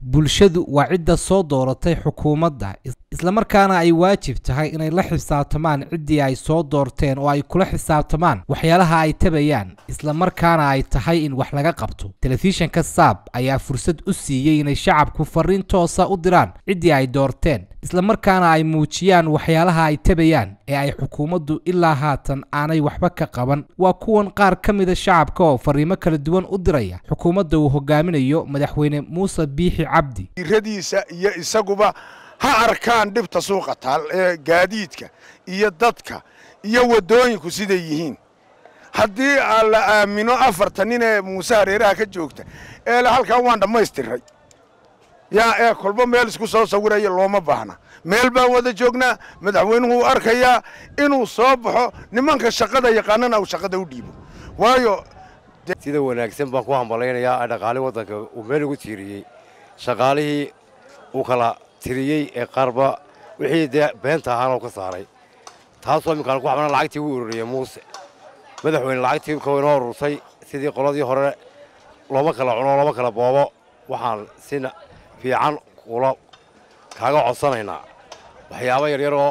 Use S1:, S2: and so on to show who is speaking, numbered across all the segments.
S1: bulshadu waa cidda soo dooratay xukuumadda islamarkaana ay waajib tahay inay la xisaabtamaan ciddii ay soo doorteen oo ay kula xisaabtamaan waxyaalaha ay tabayaan islamarkaana ay tahay in wax laga qabto telefishanka saab ayaa fursad u siiyey inay shacabku fariin toosa u diraan ciddii ay doorteen islamarkaana ay muujiyaan waxyaalaha ay tabayaan ee ay xukuumaddu ilaa haatan aanay waxba ka qaban waa kuwan qaar ka mida shacabka oo fariimo kala duwan u diraya xukuumadda uu hogaaminayo madaxweyne muuse biixi cabdi
S2: iradiisa iyo isaguba ha arkaan dhibta suuqa taal ee gaadiidka iyo dadka iyo waddooyinku siday yihiin haddii aan la aamino afartan nin ee muuse hareeraha ka joogta eele halkan waan dhammaystiray yaa ee kolba meel isku soo sawiraya looma baahna meel baan wada joognaa madaxweynuhu uu arkayaa inuu soo baxo nimanka shaqada yaqaanana uu shaqada u dhiibo waayo
S3: sida wanaagsan baan ku hambalaynayaa dhaqaali waddanka uu meel ugu tiiriyey shaqaalihii uu kala tiriyey ee qaarba wixii dee beenta ahaanoo ka saaray taasoo imminkaan ku xabana lacagtii ugu ururiyey muuse madaxweyne lacagtii ka inoo urursay sidii qoladii hore looma kala cuno looma kala boobo waxaan si fiican kula kaaga codsanaynaa waxyaabo yaryar oo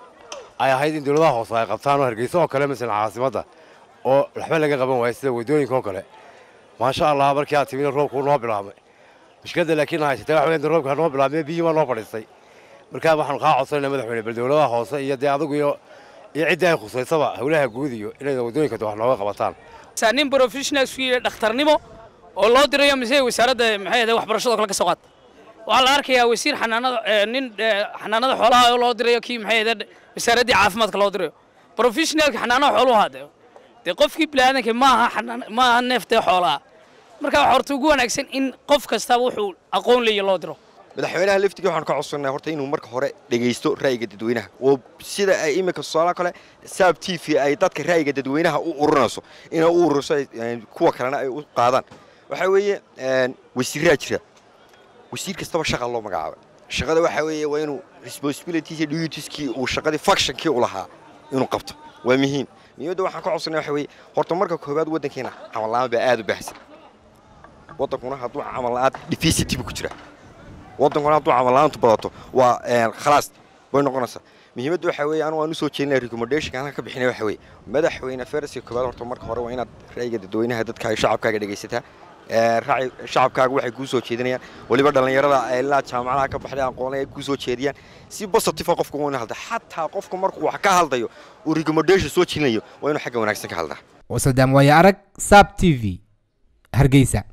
S3: ay ahayd in dawladaha hoose ay qabtaan oo hargeysa oo kale masalan caasimadda oo waxba laga qaban waaya sida waddooyinka oo kale maasha allah markii aad timina roobkuu noo bilaabmay mushkiladda laakiin haysatay waxa weeyaan roobka noo bilaabmay biyii baa noo fadhiistay markaa waxaanu kaa codsanaynaa madaxweyne bal dawladaha hoose iyo dee adigu iyo iyo ciddii ay khusaysaba howlaha guud iyo inay waddooyinka wax nooga qabataan
S4: nin professional isku yidhi dhakhtarnimo oo loo dirayo mise wasaaradda maxay ahayd waxbarashada kale ka soo qaata waxaa la arkayaa wasiir xanaanada nin xanaanada xoolaha oo loo dirayo kii maxay ahayd wasaaraddii caafimaadka loo dirayo professionalka xanaanada xooluhu hadee dee qofkii biniaadanka maaha xanaan maaha neeftee xoolaha marka waxa horta ugu wanaagsan in qof kastaba wuxuu aqoon leeya loo diro
S5: madaxweynaha laftigii waxaan ka codsannaa horta inuu marka hore dhegaysto ra'yiga dadweynaha oo sida ay iminka tusaalaha kale saab t v ay dadka ra'yiga dadweynaha u ururinayso inay u ururiso kuwa kalena ay u qaadaan waxaa weeye wasiiraa jira wasiir kastaba shaqa loo magacaabay shaqada waxaa weeye waa inuu responsibilities iyo dutieskii uu shaqadii functionkii u lahaa inuu qabto waa muhiim muhiimadda waxaan ka codsannaa waxa weeye horta marka koowaad waddankeena camal la'aan baa aad u baahsan waddankuna hadduu camal la'aan deficity buu ku jira waddankuna hadduu camal la'aantu badato waa khalaas bay noqonaysaa muhiimadda waxaa weeye anu waan u soo jeedinaya recommendation halkan ka bixinaya waxa weeye madaxweyne faraska koowaad horta marka hore waa inaad ra'yiga dadweynaha dadkaaga shacabkaaga dhegaysataa shacabkaaga waxay kuu soo jeedinayaan weliba dhallinyarada ilaa jaamacadaha ka baxday aqoonay ay kuu soo jeediyaan si positive qofka waa inuu halda xataa qofka markuu wax ka hadlayo uu recommendation soo jeedinayo waa inuu xagga wanaagsan ka hadlaa
S1: wasadaam waaye arag saab t v hargeysa